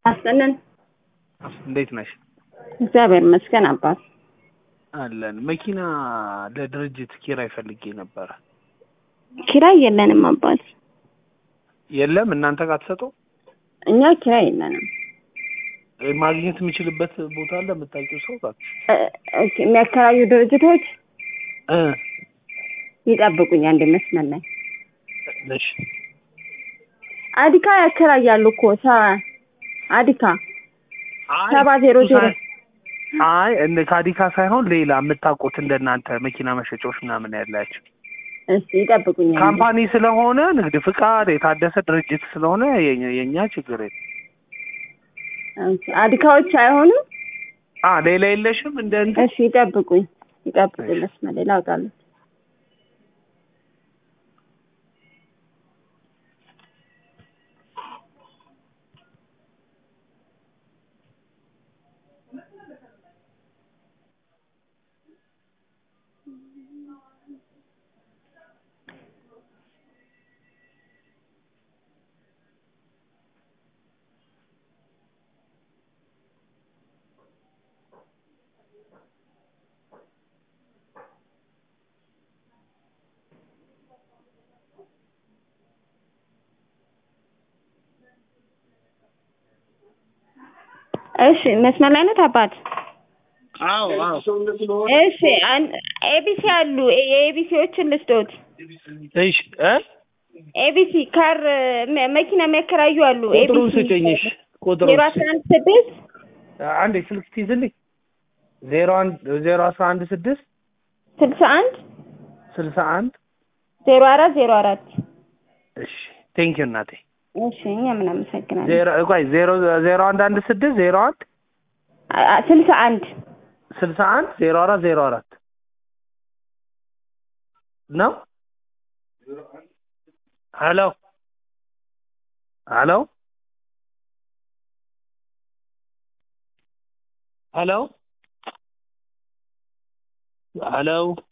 አስጠነን እንዴት ነሽ? እግዚአብሔር ይመስገን አባት። አለን። መኪና ለድርጅት ኪራይ ፈልጌ ነበረ። ኪራይ የለንም አባት። የለም እናንተ ጋር ትሰጡ? እኛ ኪራይ የለንም። ማግኘት የምችልበት ቦታ አለ የምታውቂው ሰው ጋር? እ- ኦኬ፣ የሚያከራዩ ድርጅቶች እ ይጠብቁኝ አንድ መስመር ላይ እሺ አዲካ ያከራያሉ እኮ ሰ- አዲካ አይ፣ ሰባ ዜሮ እሱ ዜሮ ሳይ- አይ እነ ካዲካ ሳይሆን ሌላ የምታውቁት እንደናንተ መኪና መሸጫዎች ምናምን ያላቸው እስቲ ይጠብቁኝ አንዴ። ካምፓኒ ስለሆነ ንግድ ፍቃድ የታደሰ ድርጅት ስለሆነ የኛ- የኛ ችግር የለም። ኦኬ፣ አዲካዎች አይሆኑም። አ ሌላ የለሽም እንደ እንትን እሺ ይጠብቁኝ ይጠብቁኝ መስመር ላይ ላውጣለሁ። እሺ መስመር ላይ ነው አባት። አዎ አዎ እሺ አን- ኤቢሲ አሉ የኤቢሲዎችን ልስጦት። እሺ እ ኤቢሲ ካር መ- መኪና የሚያከራዩ አሉ። ቁጥሩን ኤቢሲ ስጭኝ እሺ ቁጥሩን ዜሮ አስራ አንድ ስድስት አንዴ ስልክ ትይዝልኝ ዜሮ አንድ ዜሮ አስራ አንድ ስድስት ስልሳ አንድ ስልሳ አንድ ዜሮ አራት ዜሮ አራት እሺ ቴንኪዩ እናቴ እሺ እኛ ምን አመሰግናለን። ዜሮ ቆይ ዜሮ ዜሮ አንድ አንድ ስድስት ዜሮ አንድ አ- አ- ስልሳ አንድ ስልሳ አንድ ዜሮ አራት ዜሮ አራት ነው ሄሎ ሄሎ ሄሎ ሄሎ